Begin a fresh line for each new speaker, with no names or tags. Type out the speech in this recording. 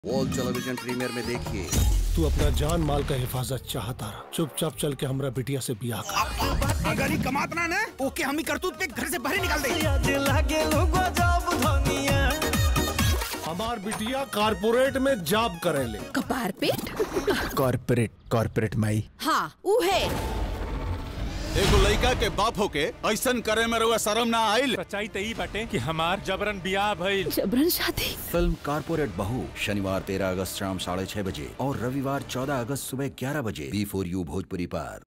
wall television premier में देखिए
तू अपना जान माल का हिफाजत चाहता रहा चुपचाप चल के हमरा बिटिया से बियाह कर
अगर ही कमात ना ना ओके हम ही करतूत पे घर से बाहर ही निकाल दे
हमार बिटिया कारपोरेट में जॉब करेले
कपार पेट
कॉर्पोरेट कॉर्पोरेट माई
हाँ ऊ है
एगो लड़का के बाप होके ऐसन करे में रउआ शर्म ना आइल
सच्चाई त ई बाटे कि हमार जबरन बियाह भइल
जबरन शादी
फिल्म कारपोरेट बहू शनिवार तेरह अगस्त शाम साढ़े छह बजे और रविवार चौदह अगस्त सुबह ग्यारह बजे बी फोर यू भोजपुरी पर